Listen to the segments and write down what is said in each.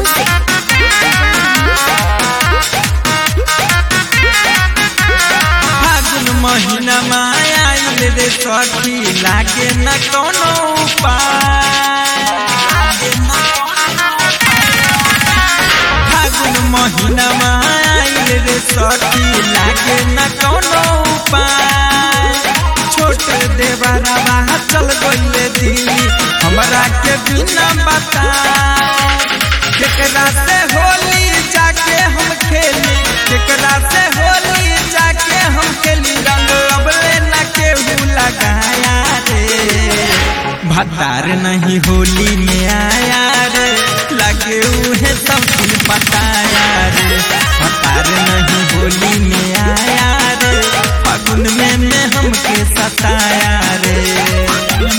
फागुन महीना आयल रे सखी लागे न कोनो उपाय फागुन महीना आयल रे सखी लागे न कोनो उपाय छोट देवरवा चल गइले दिल्ली हमरा के बिना बताए केकरा से होली जाके हम खेली केकरा से होली जाके हम खेली रंग अबले न केहू लगाया रे भतार नहीं होली में आया रे लगे उहे सब दिन बताया रे भतार नहीं होली में आया रे फागुन में में हमके सताया रे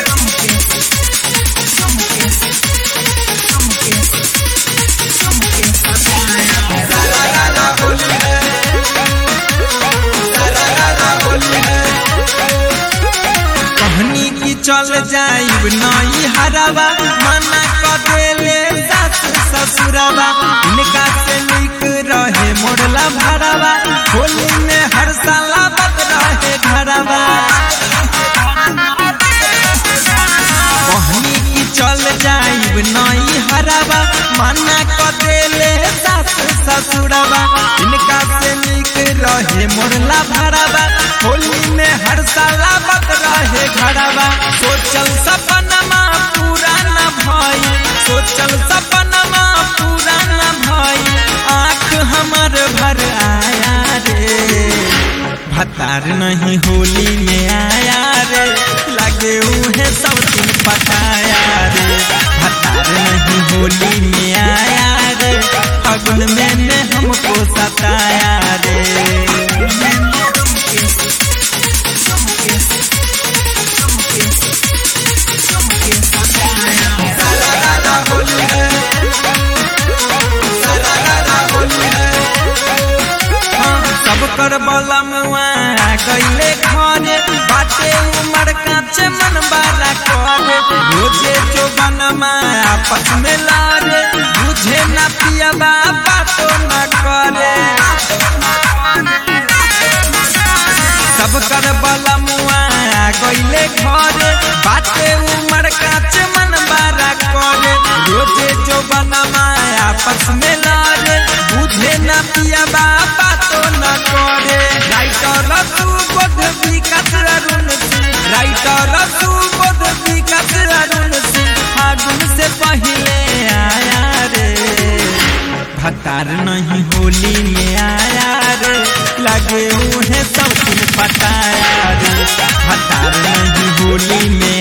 कहनी की चल जाइब नई हरावा मना कर देले सास ससुरवा इनका से निक रहे मोड़ला भरावा होली में हर साला बत रहे घरवा कहनी की चल जाइब नई हरावा मना कर देले सास ससुरवा इनका से निक रहे मोड़ला भरावा होली में हर साला बत रहे घरवा सोचल सपनमा पूरा न भई सोचल सपनमा पूरा न भई आँख हमर भर आया रे भतार नहीं होली में आया रे लगे उहे सब दिन पटाया रे भतार नहीं होली में आया रे फगुन में ने हमको सताया रे सब कर बलमुआ गईले घरे बाटे उमर काचे मन बाला करे रोजे जो बनमा आपस में लारे बुझे न पियबा बातो न करे सब कर बलमुआ गईले घरे बाटे उमर काचे मन बाला करे रोजे जो बनमा आपस में लारे बुझे न पियबा बातो न करे राइटर तू बोध विकास अरुण सिंह राइटर तू बोध विकास अरुण सिंह फागुन से पहले आया रे भतार नहीं होली में आया रे लगे उन्हें सब दिन पटाया रे भतार नहीं होली में